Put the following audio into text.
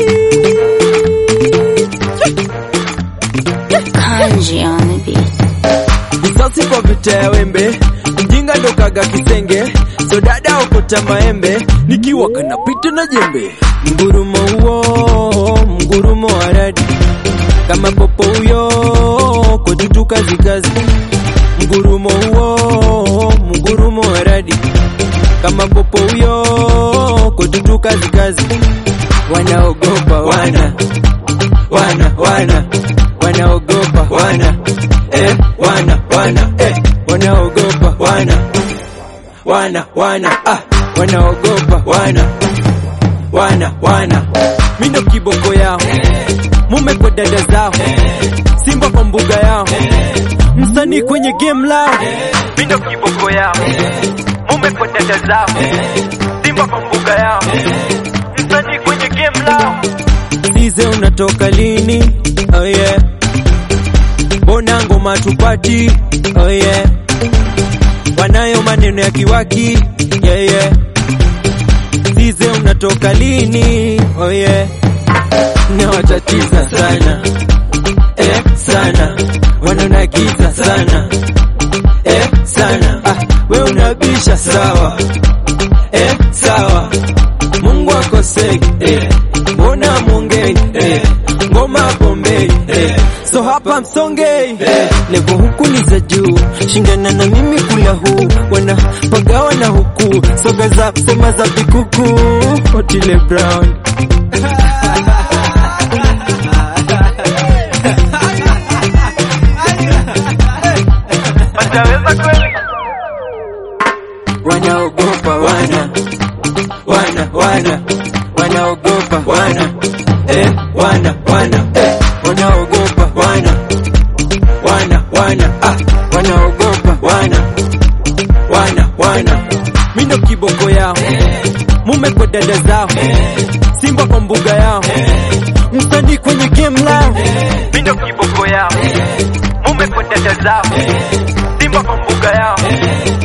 Kanji on the beat. Risasi kwa vita ya wembe, mjinga ndo kaga kisenge, so dada okota maembe, nikiwa kanapita na jembe. Mgurumo huo, mgurumo wa radi, kama popo huyo, kotutu kazi kazi. Mgurumo huo, mgurumo wa radi, kama popo huyo, kotutu kazi kazi. Wanaogopa wana, wana, wana, wanaogopa wana eh, wana wana eh, wanaogopa wana wana wana ah, wanaogopa wana wana wana mindo kiboko yao mume kwa dada zao simba kwa mbuga yao msanii kwenye game lao mindo kiboko yao mume kwa dada zao simba kwa mbuga yao msanii kwenye game lao Size unatoka lini? Oh yeah. Mbona ngoma tupati? Oh yeah. Wanayo maneno ya kiwaki. Yeah yeah. Size unatoka lini? Oh yeah. Nawatatiza sana. Eh, sana. Wanaonagiza sana. Eh, sana. Ah, we unabisha sawa. Eh, sawa. Mungu akosei. Eh, mbona mwongei? Eh, ngoma bombei. Eh, so hapa msongei. Eh, levo huku ni za juu, shindana na mimi kula huu, wana pagawa na huku, soga za sema za vikuku, Otile Brown. wanaogopa wana wana wana wanaogopa wana eh, wana wana eh, wanaogopa wana wana wana ah, wanaogopa wana wana wana mindo kiboko yao mume kwa dada zao simba kwa mbuga yao msanii kwenye game lao mindo kiboko yao mume kwa dada zao simba kwa mbuga yao